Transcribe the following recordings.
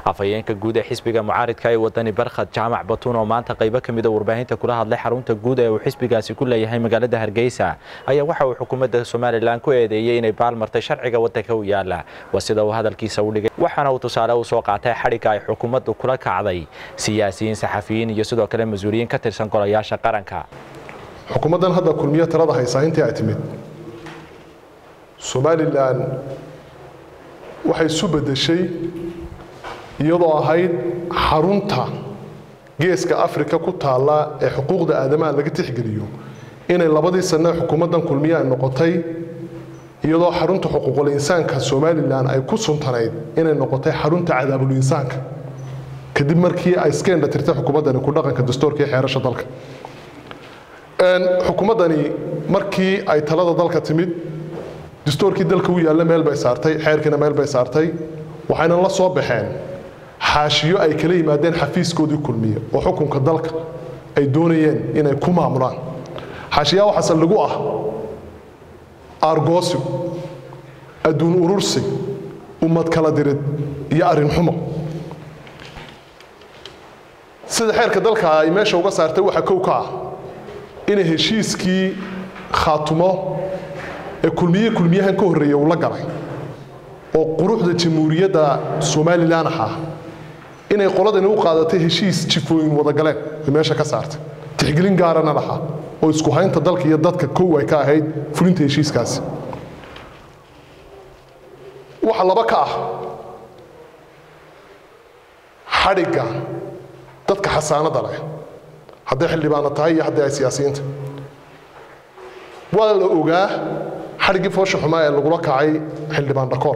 afhayeenka guud ee xisbiga mucaaridka ee wadani barkhad jaamac batuun oo maanta qaybo ka mida warbaahinta kula hadlay xarunta guud ee uu xisbigaasi ku leeyahay magaalada hargeysa ayaa waxa uu xukuumadda somalilan ku eedeeyey inay baalmartay sharciga waddanka u yaala waa sida uu hadalkiisa u dhigay waxaana uu tusaale u soo qaatay xadhigga ay xukuumaddu kula kacday siyaasiyiin saxafiyiin iyo sidoo kale mas-uuliyiin ka tirsan golayaasha qaranka xukuumaddan hadda kulmiye talada haysaa intii ay timid somalilan waxay isu beddeshay iyadoo ahayd xarunta geeska afrika ku taalla ee xuquuqda aadamaha laga tixgeliyo inay labadii sanne xukuumaddan kulmiye ay noqotay iyadoo xarunta xuquuqul insaanka somalilan ay ku suntanayd inay noqotay xarunta cadaabul insaanka kadib markii ay iska indhatirtay xukuumaddani ku dhaqanka dastuurka iyo xeerasha dalka xukuumaddani markii ay talada dalka timid dastuurkii dalka u yaalla meel bay saartay xeerkiina meel bay saartay waxayna la soo baxeen xaashiyo ay kala yimaadeen xafiiskoodii kulmiye oo xukunka dalka ay doonayeen inay ku maamulaan xaashiyaa waxaase lagu ah aargoosig adduun urursi ummad kala dirid iyo arrin xumo sida xeerka dalka ay meesha uga saartay waxaa kow ka ah inay heshiiskii khaatumo ee kulmiye kulmiyahan ka horreeya uu la galay oo quruxda jamhuuriyadda somalilan ahaa inay qoladani u qaadatay heshiis jifooyin wadagaleen ay meesha ka saartay tixgelin gaarana lahaa oo isku haynta dalka iyo dadka kow ay ka ahayd fulinta heshiiskaasi waxa laba ka ah xadhigga dadka xasaanada leh hadday xildhibaano tahay iyo haddii ay siyaasiyiinta waa la ogaa xadhiggii foosha xumaa ee lagula kacay xildhibaan dhakool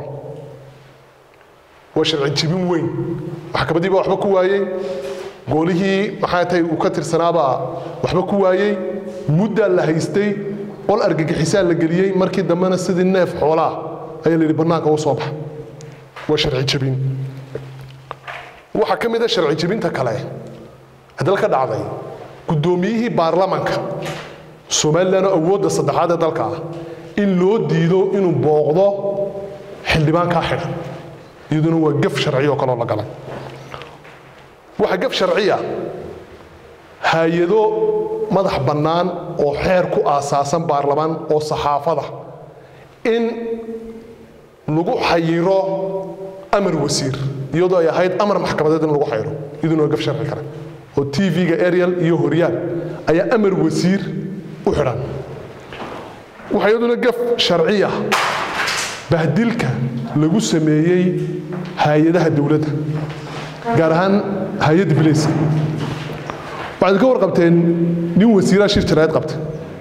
waa sharci jibin weyn maxkamadii baa waxba ku waayey goolihii maxaa tahay uu ka tirsanaabaa waxba ku waayey muddaa la haystay qol argagixisaa la geliyey markii dambena sidii neef xoolaa ayaa la yidhi bannaanka u soo baxa waa sharci jibin waxaa ka mid a sharci jibinta kale hadal ka dhacday guddoomiyihii baarlamanka somalilan oo awoodda saddexaad ee dalka ah in loo diido inuu booqdo xildhibaankaa xidhan iyaduna waa gaf sharci oo kaloo la galay waxaa gaf sharciya hay-ado madax bannaan oo xeer ku aasaasan baarlamaan oo saxaafada in lagu xayiro amar wasiir iyadoo ay ahayd amar maxkamadeed in lagu xayiro iyaduna waa gaf sharci kale oo tv-ga ariel iyo horyaal ayaa amar wasiir u xidhan waxaa iyaduna gaf sharciya bahdilka lagu sameeyey hay-adaha dowladda gaar ahaan hay-adda bilayska waxaad ka warqabteen nin wasiiraha shir jaraa'id qabta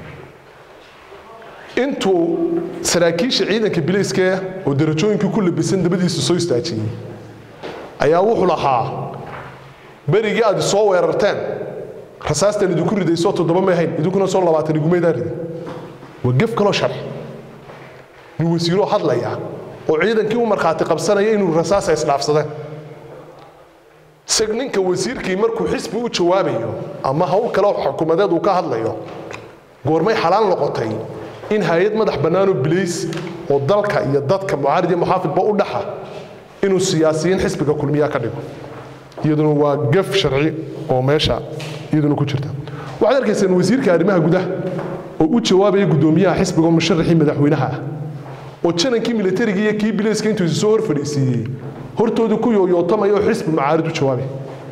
intuu saraakiisha ciidanka bilayska oo darajooyinkii ku labisan dabadiisa soo istaajiyey ayaa wuxuu lahaa berigii aad soo weerarteen rasaastan idinku ridaysoo toddoba may hayn idinkuna soo labaatan igumaydaan ridin waa gef kaloo sharci nin wasiiroo hadlaya oo ciidankii u markhaati qabsanaya inuu rasaasa isdhaafsadeen isag ninka wasiirkii markuu xisbi u jawaabayo ama hawl kale xukuumadeed uu ka hadlayo goormay xalaal noqotay in hay-ad madax bannaanoo bilays oo dalka iyo dadka mucaarid iyo muxaafidba u dhaxa inuu siyaasiyiin xisbiga kulmiyaa ka dhigo iyaduna waa gaf sharci oo meesha iyaduna ku jirta waxaad arkaysaan wasiirka arrimaha gudaha oo u jawaabaya guddoomiyaha xisbiga oo musharaxii madaxweynaha ah oo janankii militariga iyo kii bilayska intuu isu soo hor fadhiisiiyey hortooda ku yooyootamaya oo xisbi macaarid u jawaabay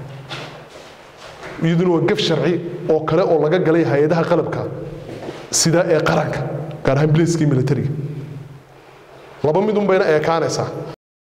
iyaduna waa gaf sharci oo kale oo laga galay hay-adaha qalabka sida ee qaranka gaar ahaan bilayskii militariga laba midun bayna eekaanaysaa